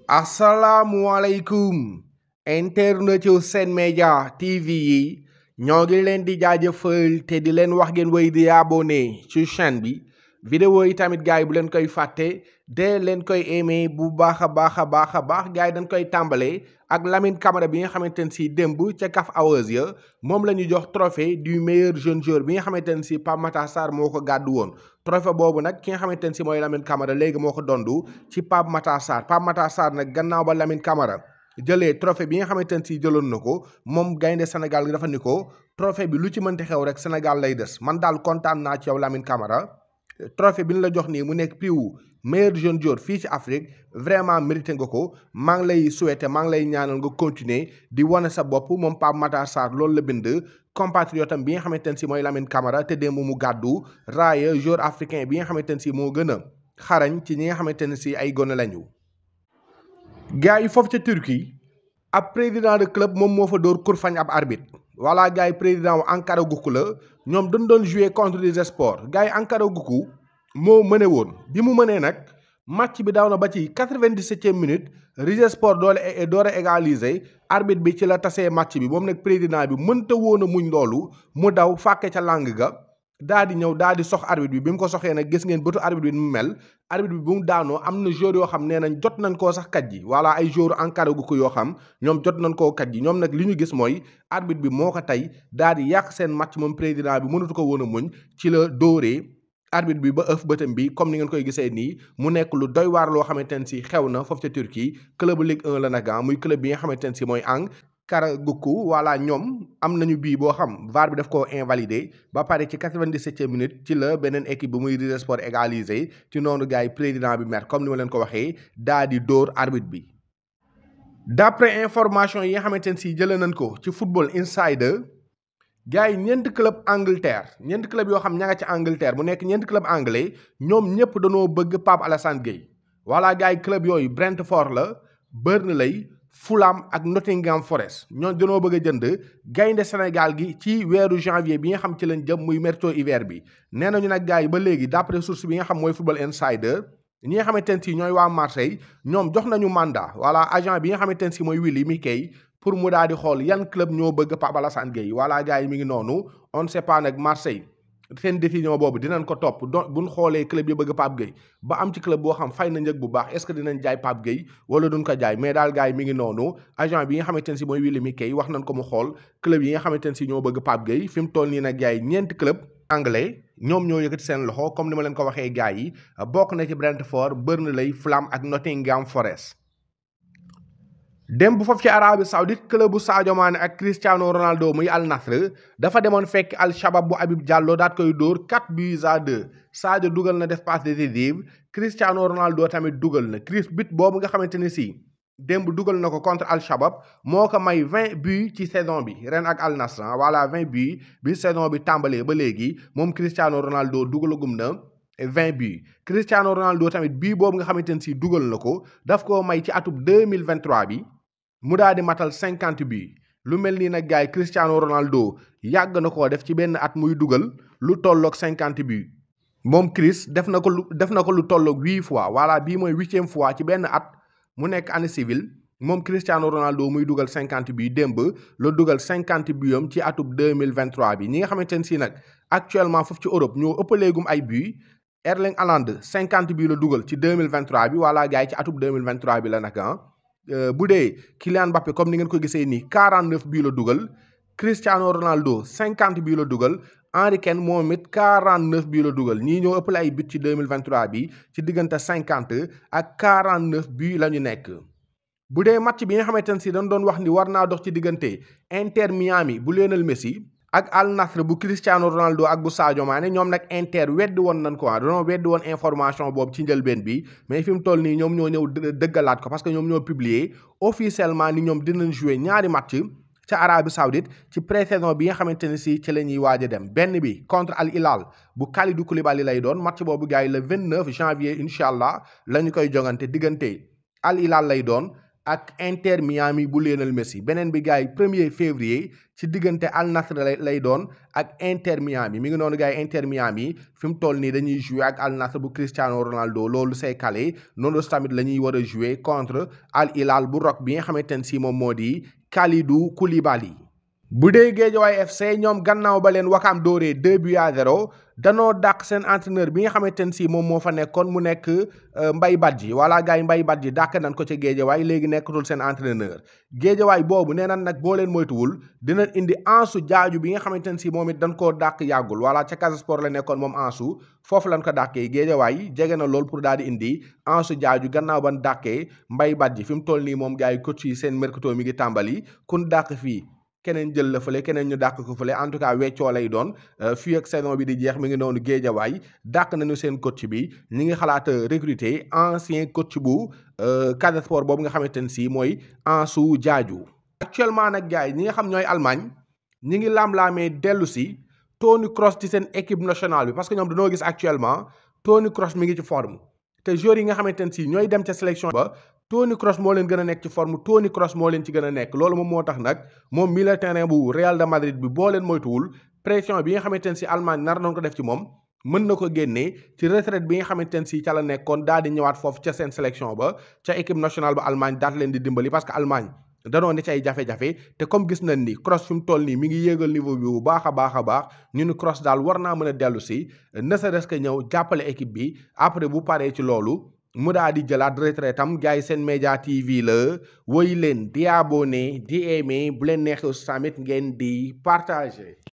asalaamualeykum internet yu Sen Média TV yi ñoo ngi leen di jaajëfal te di leen wax ngeen woy di abonné ci chaîne bi vidéo yi tamit gars yi bu leen koy fàtte de leen koy aimé bu baax a baax a baax a baax gars yi dañ koy tàmbalee ak Lamine Camara bi nga xamante ne si démb ca CAF Awards ya moom la ñu jox trophée du meilleur jeune joueur bi nga xamante ne si Pape Matar Sarr moo ko gàddu woon trophée boobu nag ki nga xamante ne si mooy Lamine Camara léegi moo ko dondu ci Pape Matar Sarr Pape Matar Sarr nag gannaaw ba Lamine Camara jëlee trophée bi nga xamante ne si jëloon na ko moom gaynde Sénégal gi dafa ni ko trophée bi lu ci mënti xew rek Sénégal lay des man daal kontaan naa ci yow Lamine Camara trophée bi ñu la jox nii mu nekk prix wu meilleur jeune joueur fii ci Afrique vraiment mérité nga ko maa ngi lay souhaiter maa ngi lay ñaanal nga continuer di wane sa bopp moom Pape Matar Sarr loolu la bind compatriotam bi nga xamante ne si mooy Lamine Camara te démb mu gàddu raaya joueur africain bi nga xamante ne si moo gën a xarañ ci ñi nga xamante ne si ay gone lañu. gars yi foofu ca Turquie ab président de club moom moo fa dóor kurfañ ab arbitre voilà gars yi président wu Ankara Gucu la ñoom dañ doon jouer contre les sports gars yi Ankara Gucu moo mëne woon bi mu mënee nag match bi daaw na ba ci quatre-vingt-dix-septième minute Rize Sport doole door a égaliser arbitre bi ci la tasee match bi moom nag président bi mënta woon a muñ loolu mu daw fàkke ca lang ga daa di ñëw daa di sox arbitre bi bi mu ko soxee nag gis ngeen bëtu arbitre bi mu mel arbitre bi bu mu daanoo am na joueur yoo xam nee nañ jot nañ koo sax kat ji voilà ay joueur Ankara Gucu yoo xam ñoom jot nañ koo kat ji ñoom nag li ñu gis mooy arbitre bi moo ko tey daa di yàq seen match moom président bi mënatu ko woon a muñ ci la dóoree arbitre bi ba ëf bëtam bi comme ni ngeen koy gisee nii mu nekk lu doy waar loo xamante ne si xew na foofu ca Turquie club Ligue 1 la nag muy club bi nga xamante ne si mooy Ankara Gucu voilà ñoom am nañu bii boo xam VAR bi daf koo invalidé ba pare ci quatre-vingt-dix-septième minute ci la beneen équipe bi muy Rize Sport égalisé ci noonu gars yi président bi mer comme ni ma leen ko waxee daa di dóor arbitre bi. d'après information yi nga xamante ne si jëlee nañ ko ci Football Insider. gars yi ñeenti club Angleterre ñeenti club yoo xam ña nga ci Angleterre mu nekk ñeenti club anglais ñoom ñëpp dañoo bëgg Pape Alassane Gueye voilà gars yi club yooyu Brentford la Burnley Fulham ak Nottingham Forest ñoom dañoo bëgg a jënd gaynde Sénégal gi ci weeru janvier bi nga xam ci lañ jëm muy mercato hiver bi nee nañu nag gars yi ba léegi d'après source bi nga xam mooy Football Insider ñi nga xamante ne si ñooy waa Marseille ñoom jox nañu mandat voilà agent bi nga xamante ne si mooy Willy Miquet pour mu daal di xool yan club ñoo bëgg Pape Alassane Gueye voilà gars yi mi ngi noonu on ne sait pas nag Marseille seen décision boobu dinañ ko topp do buñ xoolee club yi bëgg Pape Gueye ba am ci club boo xam fay na njëg bu baax est-ce que dinañ jaay Pape Gueye wala duñ ko jaay mais daal gars yi mi ngi noonu agent bi nga xamante ne si mooy Willy Miquet wax nañ ko mu xool club yi nga xamante ne si ñoo bëgg Pape Gueye fi mu toll nii nag gars yi ñeenti club anglais ñoom ñoo yëkkati seen loxo comme ni ma leen ko waxee gars yi bokk na ci Brentford Burnley Fulham ak Nottingham Forest dem bu foofu ci Arabie Saoudite club bu Sadio Mané ak Cristiano Ronaldo muy Al Nassr dafa demoon fekk Al Shabab bu Habib Diallo daat koy dóor 4 buts à 2 Sadio dugal na def passe décisive Cristiano Ronaldo tamit dugal na Chris bit boobu nga xamante ni si démb dugal na ko contre Al Shabab moo ko may 20 buts ci saison bi ren ak Al Nassr voilà 20 buts bi saison bi tàmbalee ba léegi moom Cristiano Ronaldo dugalagum na. 20 buts Cristiano Ronaldo tamit bii boobu nga xamante ne si dugal na ko daf koo may ci atub 2023 bi mu daal di matal 50 buts lu mel nii nag gars yi Cristiano Ronaldo yàgg na koo def ci benn at muy dugal lu tolloog 50 buts moom Chris def na ko lu def na ko lu tolloog 8 fois voilà bii mooy huitième fois ci benn at mu nekk année civile moom Cristiano Ronaldo muy dugal 50 buts démb la dugal 50 buts am ci atub 2023 bi ñi nga xamante ne si nag actuellement foofu ci Europe ñoo ëppaleegum ay buts. Erling Haaland 50 bii la dugal ci 2023 bi wala gars yi ci atub 2023 bi la nag ah bu dee Kylian Mbappé comme ni ngeen ko gisee nii 49 bii la dugal Cristiano Ronaldo 50 bii la dugal Henry Kane moom it 49 bii la dugal ñii ñoo ëppale ay but ci 2023 bi ci diggante 50 ak 49 bii la ñu nekk. bu dee match bi nga xamante ne si dañ doon wax ni war naa dox ci diggante Inter Miami bu Lionel Messi. ak Al Nassr bu Cristiano Ronaldo ak bu Sadio Mané ñoom nag Inter weddi woon nañ ko ah dañoo weddi woon information boobu ci njëlbeen bi mais fi mu toll nii ñoom ñoo ñëw dëggalaat ko parce que ñoom ñoo publier officiellement ni ñoom dinañ jouer ñaari match ca Arabie Saoudite ci pré-saison bi nga xamante ne si ci la ñuy waaj a dem benn bi contre Al Hilal bu Kalidou Koulibaly lay doon match boobu gars yi le 29 janvier incha allah la ñu koy jongante diggante Al Hilal lay doon ak Inter Miami bu Lionel Messi beneen bi gars yi premier février ci diggante Al Nassr lay doon ak Inter Miami mi ngi noonu gars yi Inter Miami fi mu toll nii dañuy jouer ak Al Nassr bu Cristiano Ronaldo loolu c'est calé noonu tamit la ñuy war a jouer contre Al Hilal bu Roc bi nga xamante ne si moom moo di Kalidou Koulibaly. bu dee Guédiawaye FC ñoom gannaaw ba leen Wakaam dóoree 2 buts à 0 danoo dàq seen entraîneur bi nga xamante ne si moom moo fa nekkoon mu nekk Mbaye Badji voilà gars yi Mbaye Badji dàq nañ ko ca Guédiawaye léegi nekkatul seen entraîneur Guédiawaye boobu nee nañ nag boo leen moytuwul dinañ indi Ansu Jaaju bi nga xamante ne si moom it dañ koo dàq yàggul voilà ca Casa Sport la nekkoon moom Ansu foofu lañ ko dàqee Guédiawaye jege na lool pour daal di indi Ansu Jaaju gannaaw ban dàqee Mbaye Badji fi mu toll nii moom gars yi coach yi seen mercato mi ngi tàmbali kun dàq fii keneen jël la fële keneen ñu dàq ko fële en tout cas weccoo lay doon fii ak saison bi di jeex mi ngi noonu géejawaay dàq nañu seen coach bi ñi ngi xalaat recruter ancien coach bu Casa Sport boobu nga xamante ne si mooy Ansu Jaaju actuellement nag gars yi ñi nga xam ñooy Allemagne ñi ngi laam-laamee dellu si Toni Kroos ci seen équipe nationale bi parce que ñoom dañoo gis actuellement Toni Kroos mi ngi ci forme te joueurs yi nga xamante ne si ñooy dem ca sélection ba Toni Kroos moo leen gën a nekk ci forme Toni Kroos moo leen ci gën a nekk loolu moom moo tax nag moom milieu terrain bu Real de Madrid bi boo leen moytuwul pression bi nga xamante ne si Allemagne nar nañ ko def ci moom mën na ko génnee ci retraite bi nga xamante ne si ca la nekkoon daal di ñëwaat foofu ca seen sélection ba ca équipe nationale ba Allemagne daal leen di dimbali parce que Allemagne danoo ne ci ay jafe-jafe te comme gis nañ ni Kroos fi mu toll nii mi ngi yéegal niveau bi bu baax a baax a baax ñu ni Kroos daal war naa mën a dellu si ne serait-ce que ñëw jàppale équipe bi après bu paree ci loolu mu daa di jëlaat retraite am gars yi seen média TV la woy leen di abonné di aimé bu leen neexee tamit ngeen di partager.